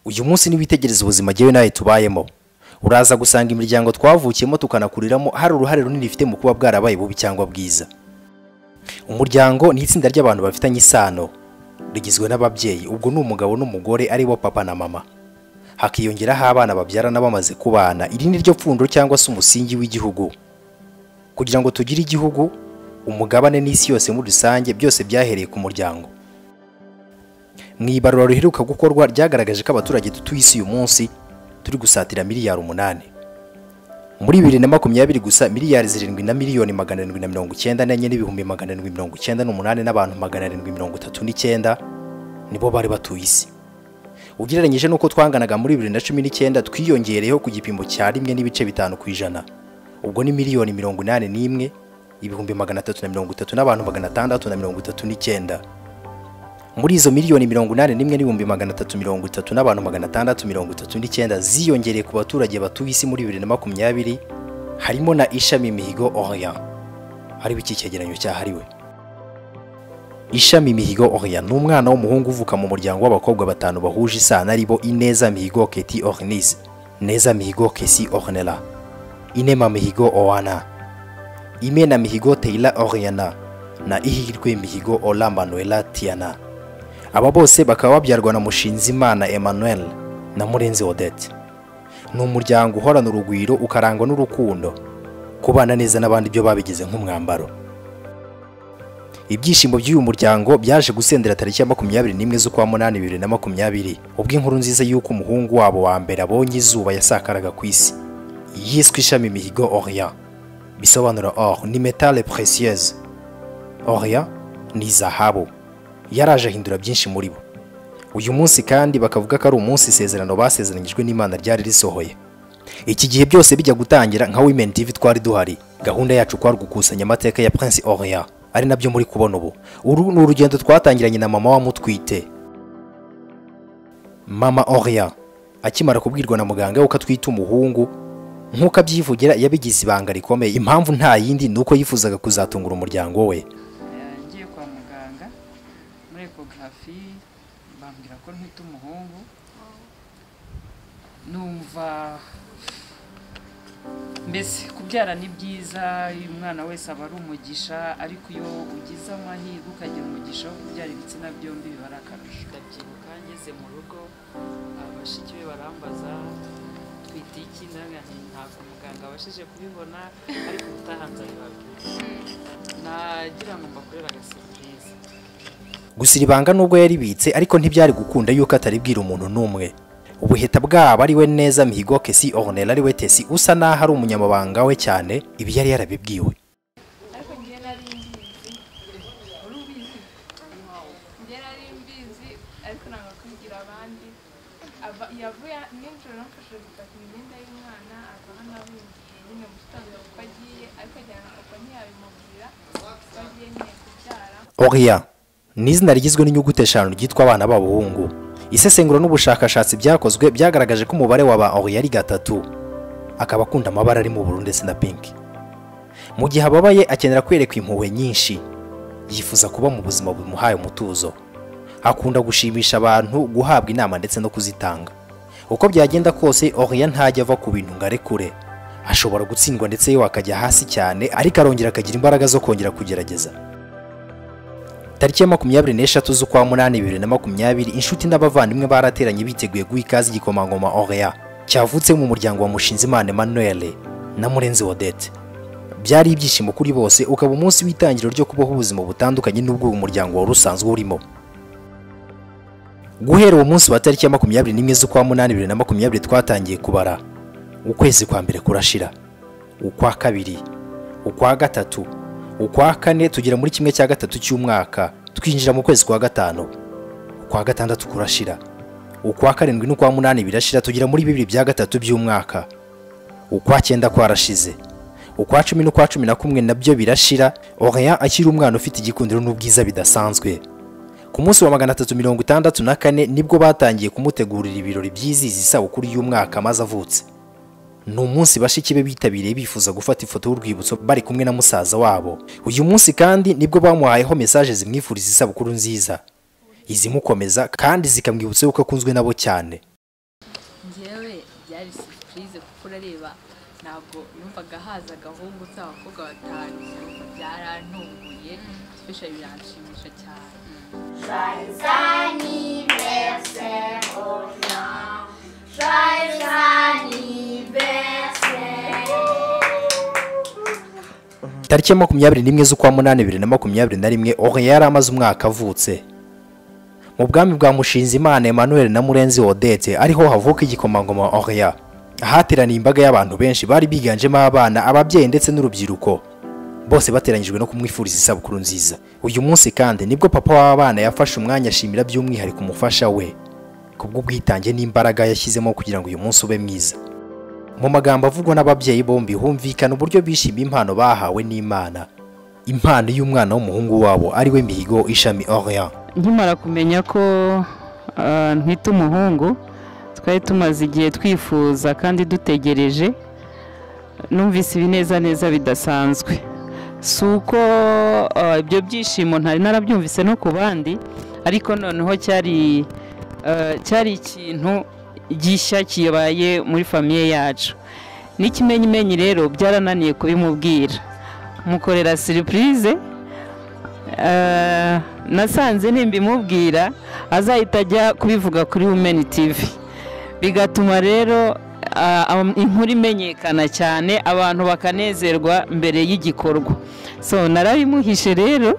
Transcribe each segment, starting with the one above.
uyu munsi niwitegereza ubuzima ngewe nawe tubayemo uraza gusanga imiryango twavukiyemo tukanakuriramo hari uruhare runini ifite mu kuba bwarabaye bubi cyangwa bwiza umuryango ni itsinda ry'abantu bafitanye isano rigizwe n'ababyeyi ubwo ni umugabo n'umugore ari bo papa na mama hakiyongeraho abana babyarana bamaze kubana iri ni ryo pfundo cyangwa se umusingi w'igihugu kugira ngo tugire igihugu umugabane n'isi yose muri rusange byose byahereye ku muryango mu ibarura riheruka gukorwa ryagaragaje ko abaturage dutuye isi uyu munsi turi gusatira miliyari umunani muri bibiri na makumyabiri gusa miliyari zirindwi na miliyoni magana arindwi na mirongo icyenda n'enye n'ibihumbi magana arindwi mirongo icyenda n'umunani n'abantu magana arindwi mirongo itatu n'icyenda nibo bari batuye isi ugereranyije n'uko twanganaga muri bibiri na cumi n'icyenda twiyongereyeho ku gipimo cya rimwe n'ibice bitanu ku ijana ubwo ni miliyoni mirongo inani n'imwe ibihumbi magana atatu na mirongo itatu n'abantu magana atandatu na mirongo itatu n'icyenda muri izo miliyoni mirongo inani n'imwe n'ibihumbi magana atatu mirongo itatu n'abantu magana atandatu mirongo itatu n'icyenda ziyongereye ku baturage batuye isi muri bibiri na makumyabiri harimo na ishami mihigo Orient ariwe iki cyegeranyo cyahariwe ishami mihigo Orient ni umwana w'umuhungu uvuka mu muryango w'abakobwa batanu bahuje isano aribo ineza mihigo keti ornize neza mihigo kesi ornela inema mihigo owana imena mihigo teila oriana na ihirwe mihigo ola manuela tiana aba bose bakaba babyarwa na mushinzimana emmanuel na murenzi odette ni umuryango uhorana urugwiro ukarangwa n'urukundo kubana neza n'abandi byo babigize nk'umwambaro ibyishimo by'uyu muryango byaje gusendera tariki ya makumyabiri n'imwe z'ukwa munani bibiri na makumyabiri ubwo inkuru nziza y'uko umuhungu wabo wa mbere abonye izuba yasakaraga ku isi yiswe ishami mihigo orient bisobanura or ni metale précieuse orient ni zahabu yaraje ahindura byinshi muri bo uyu munsi kandi bakavuga ko ari umunsi isezerano basezeranyijwe n'imana ryari risohoye iki gihe byose bijya gutangira nka women tv twari duhari gahunda yacu kwari gukusanya amateka ya prince orient ari nabyo muri kubona ubu uru ni urugendo twatangiranye na mama wamutwite mama orient akimara kubwirwa na muganga yuko atwite umuhungu nk'uko abyivugira yabigize ibanga rikomeye impamvu nta yindi ni uko yifuzaga kuzatungura umuryango we ngiye kwa muganga muri ekogarafi bambwira ko ntwite umuhungu numva mbese kubyara ni byiza iyo umwana wese aba ari umugisha ariko iyo ugize amahirwe ukagira umugisha wo kubyara ibitsina byombi biba ari akarusho ndabyibuka ngeze mu rugo abashiki be barambaza twite iki ndabona ntabwo muganga abashije kubibona ariko ubutaha nzabibabwira nagira ngo mbakorere agasipurize gusa iri banga nubwo yaribitse ariko ntibyari gukunda yuko ataribwira umuntu n'umwe ubuheta bwabo ariwe neza mihigo kesi ornel ariwe tesi usa n'aho ari umunyamabanga we cyane ibi yari yarabibwiwe ariko njye nari mbizi uri ubizi njye nari mbizi ariko ntabwo kubwira abandi Aba- yavuye nijoro namufashe gutaka imyenda y'umwana ava hano abimbiye nyine mu gitondo kuko agiye ariko ajyana na papa ntiyabimubwira kuko agiye nyine kubyara Oria ni izina rigizwe n'inyuguti eshanu ryitwa abana b'abahungu isesengura n'ubushakashatsi byakozwe byagaragaje ko umubare wa ba Oria ari gatatu akaba akunda amabara arimo ubururu ndetse na pinki mu gihe ababaye akenera kwerekwa impuhwe nyinshi yifuza kuba mu buzima bumuhaye umutuzo akunda gushimisha abantu guhabwa inama ndetse no kuzitanga uko byagenda kose Oria ntajya ava ku bintu ngo arekure ashobora gutsindwa ndetse yewe akajya hasi cyane ariko arongera akagira imbaraga zo kongera kugerageza tariki ya makumyabiri n'eshatu z'ukwa munani bibiri na makumyabiri inshuti n'abavandimwe barateranye biteguye guha ikaze igikomangoma Orea cyavutse mu muryango wa Mushinzimana Emmanuel na Murenzi Odette byari ibyishimo kuri bose ukaba umunsi w'itangiriro ryo kubaho ubuzima butandukanye n'ubwo uyu muryango wari usanzwe urimo guhera uwo munsi wa tariki ya makumyabiri n'imwe z'ukwa munani bibiri na makumyabiri twatangiye kubara ukwezi kwa mbere kurashira ukwa kabiri ukwa gatatu ukwa kane tugera muri kimwe cya gatatu cy'umwaka twinjira mu kwezi kwa gatanu ukwa gatandatu kurashira ukwa karindwi n'ukwa munani birashira tugera muri bibiri bya gatatu by'umwaka ukwa cyenda kwarashize ukwa cumi n'ukwa cumi na kumwe nabyo birashira Orient akiri umwana ufite igikundiro n'ubwiza bidasanzwe ku munsi wa magana atatu mirongo itandatu na kane nibwo batangiye kumutegurira ibirori byizihiza isabukuru y'umwaka amaze avutse ni umunsi bashiki be bitabiriye bifuza gufata ifoto y'urwibutso bari kumwe na musaza wabo uyu munsi kandi nibwo bamuhayeho mesaje zimwifuriza isabukuru nziza izimukomeza kandi zikamwibutsa yuko akunzwe nabo cyane ndareba ntabwo numvaga haza agahungu se abakobwa batanu byarantunguye especially biranshimisha cyane Joyeux anniversaire aux gens. Joyeux anniversaire. tariki ya makumyabiri n'imwe z'ukwa munani bibiri na makumyabiri na rimwe Orient yari amaze umwaka avutse mu bwami bwa Mushinzimana Emmanuel na Murenzi Odette ariho havuka igikomangoma Orient ahateraniye imbaga y'abantu benshi bari biganjemo abana ababyeyi ndetse n'urubyiruko bose bateranyijwe no kumwifuriza isabukuru nziza uyu munsi kandi nibwo papa w'abana yafashe umwanya ashimira by'umwihariko umufasha we kubw'ubwitange n'imbaraga yashyizemo kugira ngo uyu munsi ube mwiza mu magambo avugwa n'ababyeyi bombi humvikana uburyo bishimiye impano bahawe n'imana impano y'umwana w'umuhungu wabo ariwe mihigo ishami Orient nkimara kumenya ko ah, ntwite umuhungu twari tumaze igihe twifuza kandi dutegereje numvise ibinezaneza bidasanzwe si uko ah, ibyo byishimo ntari narabyumvise no ku bandi ariko noneho cyari ah, cyari ikintu gishya kibaye muri famiye yacu n'ikimenyimenyi rero byarananiye kubimubwira mukorera siripurize Eh, nasanze nimbimubwira azahita ajya kubivuga kuri wumeni tivi bigatuma rero ah, am- inkuru imenyekana cyane abantu bakanezerwa mbere y'igikorwa so narabimuhishe rero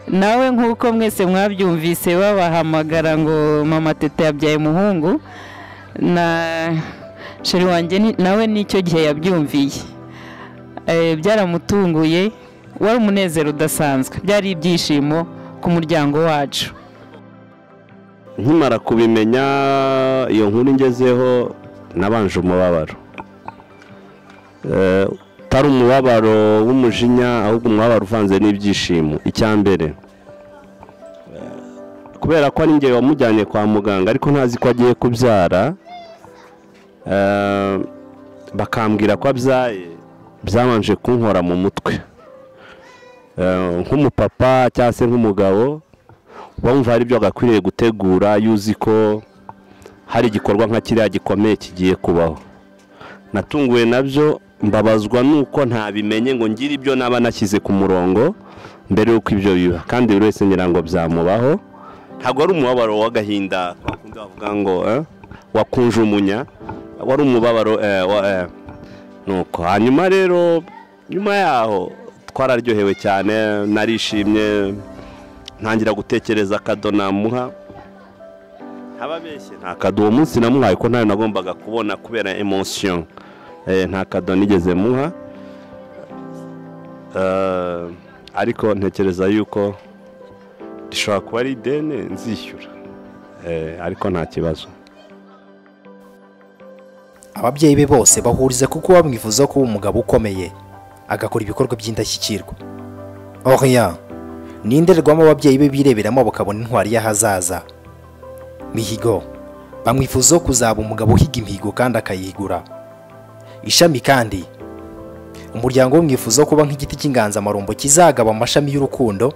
nawe nk'uko mwese mwabyumvise babahamagara ngo mama teta yabyaye umuhungu na sheri wanjye ni- nawe n'icyo gihe yabyumviye Eh, byaramutunguye wari umunezero udasanzwe byari ibyishimo ku muryango wacu nkimara kubimenya iyo nkuru ngezeho nabanje umubabaro Eh, utari umubabaro w'umujinya ahubwo umubabaro uvanze n'ibyishimo icya mbere eh, kubera ko ari njye wamujyanye kwa muganga ariko ntazi ko agiye kubyara eh, bakambwira ko abyaye byabanje kunkora mu mutwe Eh, nk'umupapa cyangwa se nk'umugabo bumva hari ibyo agakwiriye gutegura yuzi ko hari igikorwa nka kiriya gikomeye kigiye kubaho natunguwe nabyo mbabazwa nuko ntabimenye ngo ngire ibyo naba nashyize ku murongo mbere y'uko ibyo biba kandi buri wese ngira ngo byamubaho ntabwo ari umubabaro w'agahinda kwa kundi bavuga ngo eh, wakunje umunya wari umubabaro eh, wa- eh, nuko hanyuma rero nyuma yaho twararyohewe cyane narishimye ntangira gutekereza akado namuha ntababeshye nta kado uwo munsi namuhaye ko ntayo nagombaga kubona kubera emosiyo nta kado nigeze muha Eh, ariko ntekereza yuko rishobora kuba ari ideni nzishyura Eh, ariko nta kibazo ababyeyi be bose bahuriza kuko bamwifuza kuba umugabo ukomeye agakora ibikorwa by'indashyikirwa Orient ni indorerwamo ababyeyi be bireberamo bakabona intwari y'ahazaza mihigo bamwifuza kuzaba umugabo uhiga imihigo kandi akayigura ishami kandi umuryango we mwifuza kuba nk'igiti cy'inganzamarumbo kizagaba amashami y'urukundo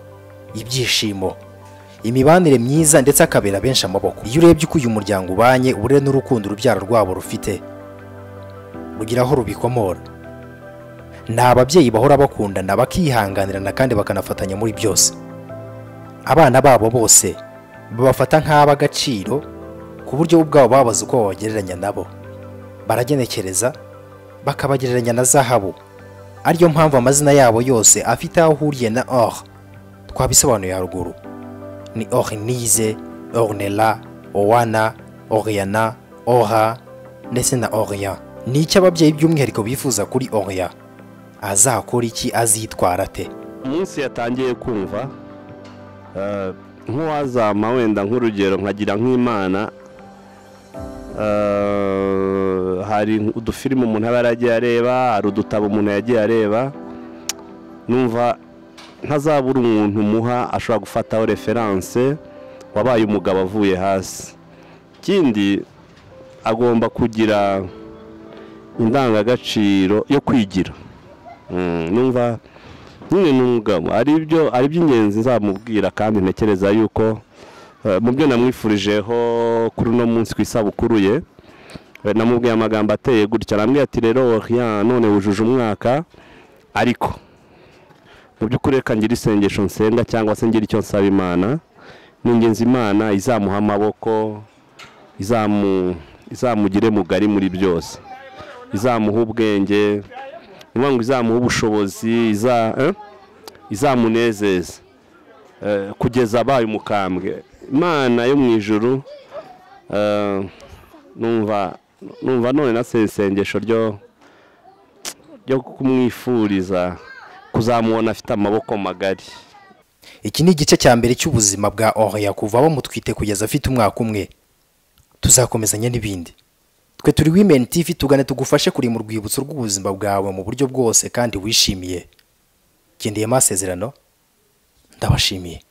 ibyishimo imibanire myiza ndetse akabera benshi amaboko iyo urebye uko uyu muryango ubanye ubure n'urukundo urubyaro rwabo rufite rugira aho rubikomora ni ababyeyi bahora bakundana bakihanganirana kandi bakanafatanya muri byose abana babo bose babafata nk'ab'agaciro ku buryo bo ubwabo babaze uko babagereranya nabo baragenekereza bakabagereranya na zahabu ariyo mpamvu amazina yabo yose afite aho ahuriye na or twabisobanuye haruguru ni ornize ornela owana oriana ora ndetse na orient ni icyo ababyeyi by'umwihariko bifuza kuri orient azakora iki azitwara ate umunsi yatangiye kumva eh, nk'uwazama wenda nk'urugero nkagira nk'imana eh, hari udufilime umuntu aba yaragiye areba hari udutabo umuntu yagiye areba numva ntazabura umuntu umuha ashobora gufataho referanse wabaye umugabo avuye hasi ikindi agomba kugira indangagaciro yo kwigira Mm, numva nyine ni umugabo ari ibyo ari iby'ingenzi nzamubwira kandi ntekereza yuko eh, mu byo namwifurijeho kuri uno munsi ku isabukuru ye namubwiye amagambo ateye gutya arambwira ati rero oriya none wujuje umwaka ariko mu by'ukuri reka ngira isengesho nsenga cyangwa se ngira icyo nsaba imana ni ingenzi imana izamuha amaboko izamu izamugire mugari muri byose izamuha ubwenge ni ngombwa ngo izamuha ubushobozi iza eh? izamunezeza Eh, kugeza abaye umukambwe imana yo mu ijuru eh, numva numva none na sengesho ryo ryo kumwifuriza kuzamubona afite amaboko magari iki ni igice cya mbere cy'ubuzima bwa Oria kuva bamutwite kugeza afite umwaka umwe tuzakomezanya n'ibindi twe turi women tv tugane tugufashe kurema urwibutso rw'ubuzima bwawe mu buryo bwose kandi wishimiye gendeye amasezerano ndabashimiye